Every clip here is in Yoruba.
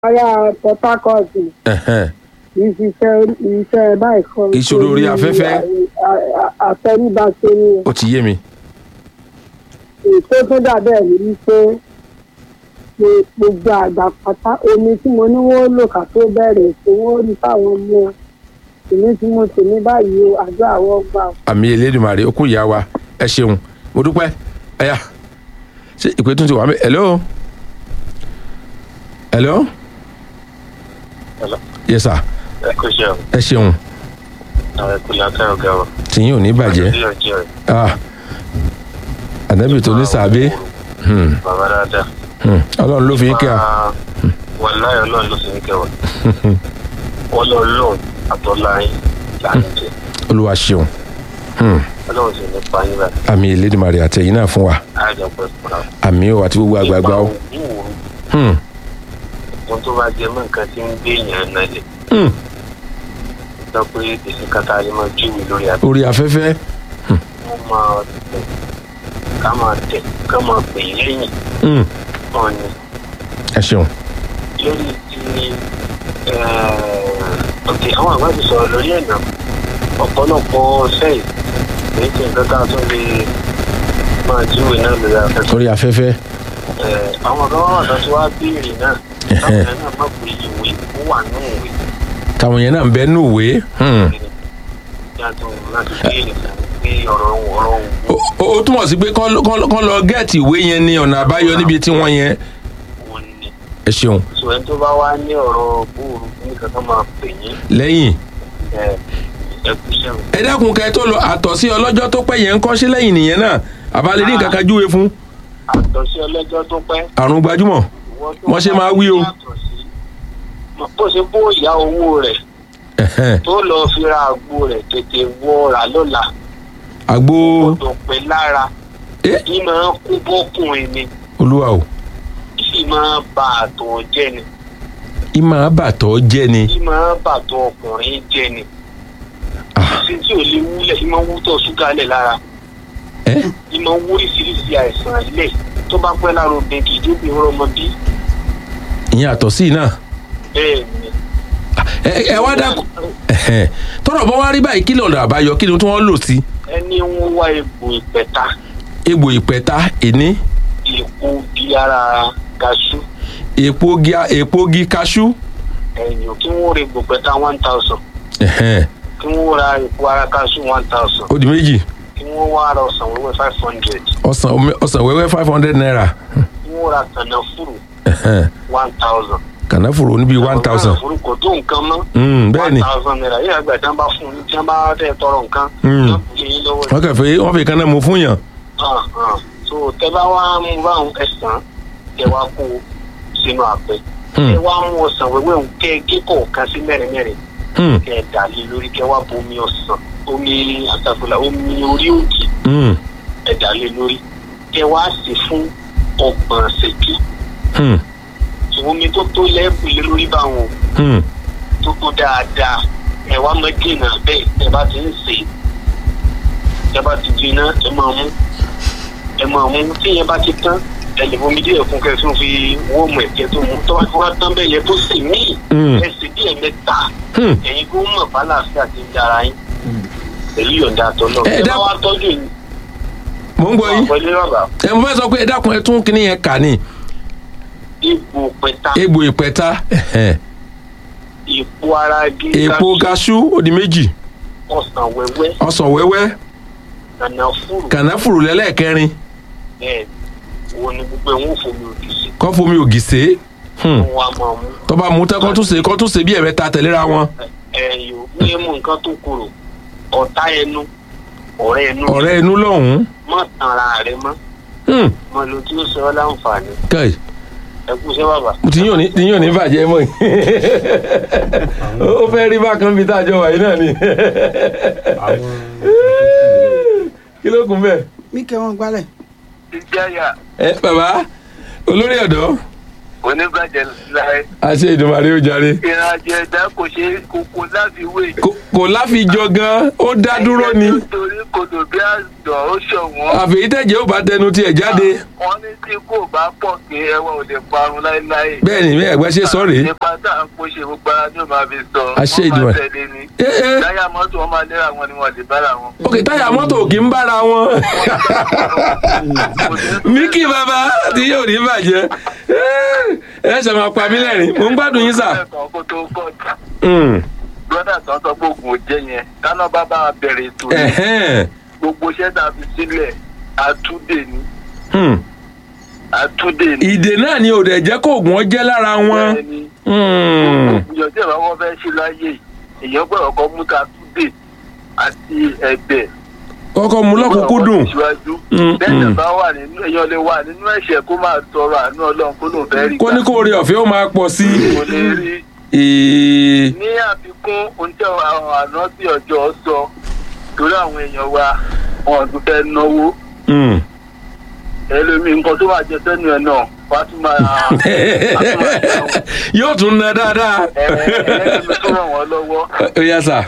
ará port harcourt Ẹ̀hẹ́n. kì í ṣiṣẹ́ iṣẹ́ báyìí kan. Kì í ṣe orí afẹ́fẹ́. àtẹríba ṣe ni ó ti yé mi. ètò tó dàbẹ̀ ní wípé pé gbogbo àgbà pátá omi tí mo ní wọ́n lò ká tó bẹ̀rẹ̀ ètò wọ́n rí fáwọn ọmọ èmi tí mo tè ní báyìí o àjọ àwọn gbà o. àmì elédùnmarè ó kún ìyá wa ẹ ṣeun mo dúpẹ́ ẹ̀yà ṣé ìpè tún ti wà mí hello hello Hello. yes sir ẹ kò ṣe ọ ẹ ṣeun àwọn ẹkùn látà ọgá wa. tìyín ò ní bàjẹ́ àti ọjọ́ rẹ̀ ah ànábì tó ní sàbẹ hmm, bàbá dáadáa. hmm, ọlọ́run ló fi ń kí a wà láyọ̀ ọlọ́run ló sì ń kẹwàá. wọ́n lọ lọ́ọ̀ àtọ́láyìn láti jẹ. olúwa ṣeun hmm, ọlọ́run sì ní pààyàn báyìí. àmì elédùnmarè àtẹ̀yìn náà fún wa àjọ pẹ̀ fúnra. àmì ò àti gbogbo àgbààgbà o ìwòrò hmm, ohun tó bá jẹ mọ́ nǹkan tí ń gbé èèyàn náà lè. hmm, sọ pé èsì kata lè máa júwe lórí àbí. orí afẹ́fẹ́ wọ́n máa tẹ̀ ká máa tẹ̀ ká máa pè é lẹ́yìn hmm, náà ni. ẹ ṣeun lórí ti ọ̀tẹ̀ àwọn àgbà ti sọ̀rọ̀ lórí ẹ̀nà ọ̀pọ̀lọpọ̀ sẹ́yìn èyí tí nǹkan tá a tún lè máa júwe náà lórí afẹ́fẹ́. orí afẹ́fẹ́ Eh, àwọn ọ̀gá wà tó ti wá béèrè náà táwọn ẹ̀ náà má pè ìwé ó wà nù ìwé táwọn yẹn náà ń bẹ nù wé hmm. yàtọ̀ láti béèrè pé ọ̀rọ̀ ọ̀rọ̀ ó ó túmọ̀ sí pé kán lọ- kán lọ- kán lọ gẹ́ẹ̀tì ìwé yẹn ní ọ̀nà àbáyọ níbi tí wọ́n yẹn òwò ni ẹ ṣeun sọ ẹni tó bá wá ní ọ̀rọ̀ bóòrù nìkan tó máa pè yín lẹ́yìn ẹkúṣẹ́ ẹ dákun kẹ́ ẹ tó lọ àtọ̀sí ọlọ́jọ́ tó pẹ́ yẹn ń kọ́ sí lẹ́yìn nìyẹn náà àbálẹ̀ ní nǹkan kan júwe fún àtọ̀sí ọlọ́jọ́ tó pẹ́ àrùn gbajúmọ̀ Wọ́n ṣe máa wí o. bó ṣe bó ìyá owó rẹ̀ Ẹ̀hẹ́n. tó lọ fi ra àgbo rẹ̀ tètè wọ ra lọ́la àgbo kò pẹ́ lára ẹ kí máa kú bọ́kùnrin ni olúwa o kí sì máa bà àtọ̀ jẹ́ ni ìmọ̀ àbàtọ̀ jẹ́ ni kí máa bàtọ̀ ọkùnrin jẹ́ ni Ah, sí tí ò lè wúlẹ̀ kí máa wútọ̀ ṣúgà lẹ̀ lára ẹ kí máa wú oríṣiríṣi àìsàn ilẹ̀ tó bá pẹ́ lára obìnrin kì í dóbi ọmọ bí ìyẹn àtọ̀sí náà bẹ́ẹ̀ ni ẹ ẹ wá dákun Ẹ̀hẹ́n. tọ́rọ̀ bọ́ wá rí báyìí kí lọ́nà àbáyọ kí ni tí wọ́n lò sí ẹni ń wá egbò ìpẹ̀ta egbò ìpẹ̀ta ìní èpo bí ara gaṣú èpo gi èpo gi kaṣú ẹ̀yìn kí wọ́n ra egbò pẹ̀ta one thousand Ẹ̀hẹ́n. kí wọ́n ra epo ara gaṣú one thousand ó di méjì kí wọ́n wá ra ọ̀sán wẹ́wẹ́ five hundred ọsàn omi- ọsàn wẹ́wẹ́ five hundred naira kí wọ́n ra kànáfùrù Ẹ̀hẹ́n. one thousand. kànáfùrù níbi one thousand kànáfùrù kò tó nǹkan mọ́ Mm, bẹ́ẹ̀ ni one thousand naira yíyá àgbà tí wọ́n bá fún un tí wọ́n bá fẹ́ tọrọ nǹkan Mm. wọ́n kò lè yín lọ́wọ́ wọ́n kàn fẹ́ wọ́n fi kan náà mú fún yàn hàn hàn so tẹ bá wá mú báwọn ẹ̀sán tẹ wá kó sínú àpẹ Hmm. tẹ wá mú ọsàn wẹ́wẹ́ òun kẹ́ gé kọ̀ọ̀kan sí mẹ́rin mẹ́rin Hmm, kẹ́ ẹ dà lé lórí kẹ́ wá bu omi ọsàn omi àtàkùlà omi orí òkè hmm, ẹ dà lé lórí kẹ́ wá sí fún ọgbọ̀n ṣẹ́jú hmm, omi tó tó lẹ́ẹ̀bù lé lórí báwọn hmm. tó tó dáadáa ẹ wá mọ dènà bẹ́ẹ̀ ẹ bá ti ń sè é ẹ bá ti jiná ẹ máa mú ẹ máa mú tí yẹn bá ti tán ẹ lè bomi díẹ̀ fún kẹ́ tó fi wọ́ọ̀mù ẹ̀kẹ́ tó mú tó bá ti wá tán bẹ́ẹ̀ yẹ tó sì mí Mm. ẹ sì díẹ̀ mẹ́ta Hmm. ẹ̀yin kó mọ̀ bálàfíà ti ń dára yín pẹ̀lú yọ̀ǹda àtọ́lọ́ Ẹ ẹ bá dákun- wá tọ́jú yín mò ń gbọ́ yín pẹ̀lú bàbá ẹ mo fẹ́ sọ pé ẹ dákun ẹ tún kíní yẹn kà ní ipò pẹ̀ta egbò ìpẹ̀ta Ẹ̀hẹ́n. ipò ara gíga èpo kaṣú ó di méjì ọ̀sán wẹ́wẹ́ ọsàn wẹ́wẹ́ kànáfùrù kànáfùrù lẹ́lẹ́kẹrin bẹ́ẹ̀ wo ni gbogbo ẹ̀ wọ́n fomi òdì sí kọ́ fomi ògì sé Hmm. wọn a máa mú tó bá mú tán kọ́ tún ṣe kọ́ tún ṣe bí ẹ̀mẹ́ta tẹ̀léra wọn ẹyọ ní mú nǹkan tó korò ọ̀tá ẹnu ọ̀rẹ́ ẹnu ọ̀rẹ́ inú lọ́hùn-ún má tanra rẹ mọ́ Hmm. mọ ló tí ó ṣe ọ́ láǹfààní kai ẹ kú sí bàbá. tí yóò ní tí yóò ní bàjẹ́ mọ́ yìí ó fẹ́ rí bákan bíi tájọ wà yìí náà ni kí ló kún bẹ́ẹ̀. mí kẹ́ wọn gbálẹ̀. ìjáyà ẹ bàbá olórí ọ̀dọ́ oníbàjẹ́ láì àṣẹ ìdùnmọ̀rè ó jàre ìrìnàjò ẹ̀dá kò ṣe é kókó láti wé. Kò- kò láfijọ gan ó dá dúró ni nítorí kodò bí àjọ ó ṣọ̀wọ́n. àfẹ̀yìntẹ̀jẹ̀ ó bá tẹnu tiẹ̀ jáde wọ́n ní tí kò bá pọ̀ kí ẹwà ò lè parun láéláé. bẹ́ẹ̀ ni bẹ́ẹ̀ ẹ̀gbẹ́ ṣe sọ rèé nípa tá à ń kó ṣe gbogbo ara ní ò máa fi sọ. Àṣẹ wọ́n máa Ìdùmarè. tẹ̀lé ni. Eh, eh. láyà mọ́tò wọn máa lera wọn ni wọn lè bára wọn. ok táyà mọ́tò kì í bára wọn míkì bàbá tí yóò ní bàjẹ́ ẹ ṣe máa pa mí lẹ́rìn mo ń gbádùn yín sà. ẹ̀kan kó tó kọ́ Mm. brọ́dà tán sọ pé oògùn ò jẹ́ yẹn dáná bá bá wa bẹ̀rẹ̀ ètò yìí Ẹ̀hẹ́n. gbogbo iṣẹ́ tá a fi sílẹ̀ àtúndè ni Hmm. àtúndè ni. ìdè náà ni ò dẹ̀ jẹ́ kó oògùn ọ jẹ́ lára wọn. Bẹ́ẹ̀ ni. Hmm. ìyọ̀ tí ìbá wọn fẹ́ ṣe láyé yìí, èèyàn gbọ́dọ̀ kọ́ mú ta túdè àti ẹ̀bẹ̀. kọ́kọ́ mú lọ́kùnkúndùn. síwájú Mm, bẹ́ẹ̀ mm. bá wà nínú èèyàn lè wà nínú ẹ̀ṣẹ̀ kó máa tọrọ àánú ọlọ́run kó lóun fẹ́ rí kó ní kó rí ọ̀fẹ́ ó máa pọ̀ sí kò lè rí i. ní àfikún ohun tí àwọn àná bí ọjọ́ sọ torí àwọn èèyàn wa wọn ò tún fẹ́ náwó Hmm. ẹlòmíì nǹkan tó máa jẹ sẹ́nu ẹ̀ náà wá tún máa wá tún máa jẹun yóò tún ná dáadáa. ẹ̀ẹ́dẹ́gbẹ̀ẹ́ tó ràn wọ́n lọ́wọ́ ó yá sà.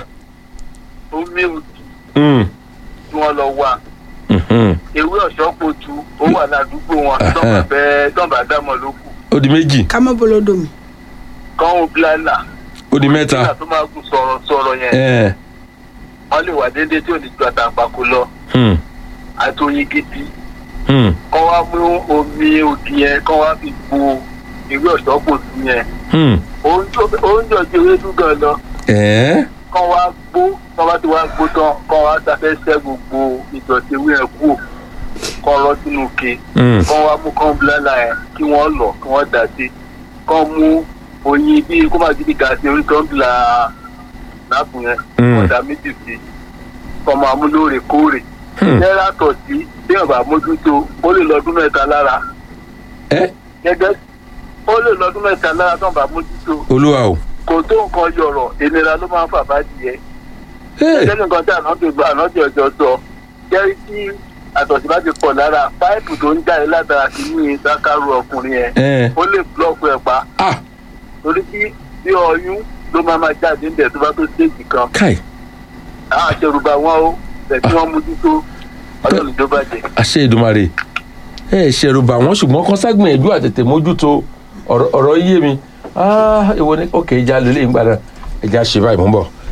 omi òtù Hmm. tí wọ́n lọ wà Mhm. ewé ọ̀ṣọ́ potu ó wà ládùúgbò wọn tọ́ba bẹ́ẹ̀ tọ́ba dámọ̀ ló kù ó di méjì ká mọ́ bolodo mi. kọ́hún bílálà ó di mẹ́ta. nígbà tó máa gùn sọ̀rọ̀ sọ̀rọ̀ yẹn Ẹ̀. wọ́n lè wà déédéé tí ò ní ju àtàǹpàkò lọ Hmm. àti oyin gidi Hmm. kọ́ wá mú omi òdì yẹn kọ́ wá fi gbo ewé ọ̀ṣọ́ potu yẹn Hmm. oúnjẹ ọjọ́ ewédú gan lọ Ẹ̀. kọ́ wá gbó kọ́ wá ti wá gbó tán kọ́ wá sáfẹ́ sẹ́ gbogbo ìdọ̀tí ewé yẹn kú kọ́ rọ́ sínú ke Hmm. kọ́ wá mú kọ́ bílálà yẹn kí wọ́n lọ kí wọ́n dà sí kọ́ mú oyin bíi kó má gidi gà sí orí tó ń bila láàpù yẹn Mm. ọ̀dà méjì sí kọ́ máa mú lóòrèkóòrè Hmm. náírà tọ̀ sí bí ọ̀bà mójútó ó lè lọ́dún mẹ́ta lára Ẹ̀. gẹ́gẹ́ ó lè lọ́dún mẹ́ta lára tó ń bá mójútó olúwa o. kò tó nǹkan yọ̀rọ̀ ìnira ló máa ń fà bá jìyẹ Ẹ̀. ẹgbẹ́ nǹkan tí ànájọ gba ànájọ ọjọ́ sọ jẹ́rí tí àtọ̀sí bá ti pọ̀ lára páìpù tó ń jáde látara sí ní ìdákàrú ọkùnrin yẹn Ẹ̀. ó lè búlọ́ọ̀kù ẹ̀ pa ah torí tí bí ọyún ló máa máa jáde níbẹ̀ tó bá tó stéèjì kan káì àwọn àṣẹrùbá wọn ó bẹ̀ tí wọ́n mójútó ọlọ́run tó bàjẹ́. àṣẹ ìdùmarè ẹ ṣẹ̀rù bà wọ́n ṣùgbọ́n kan ságbìyànjú àtètè mójútó ọ̀rọ̀ ọ̀rọ̀ yé mi ah èwo ni ok ìjà lélẹ́yìn gbàdá ẹ̀já ṣe báyìí mú bọ̀.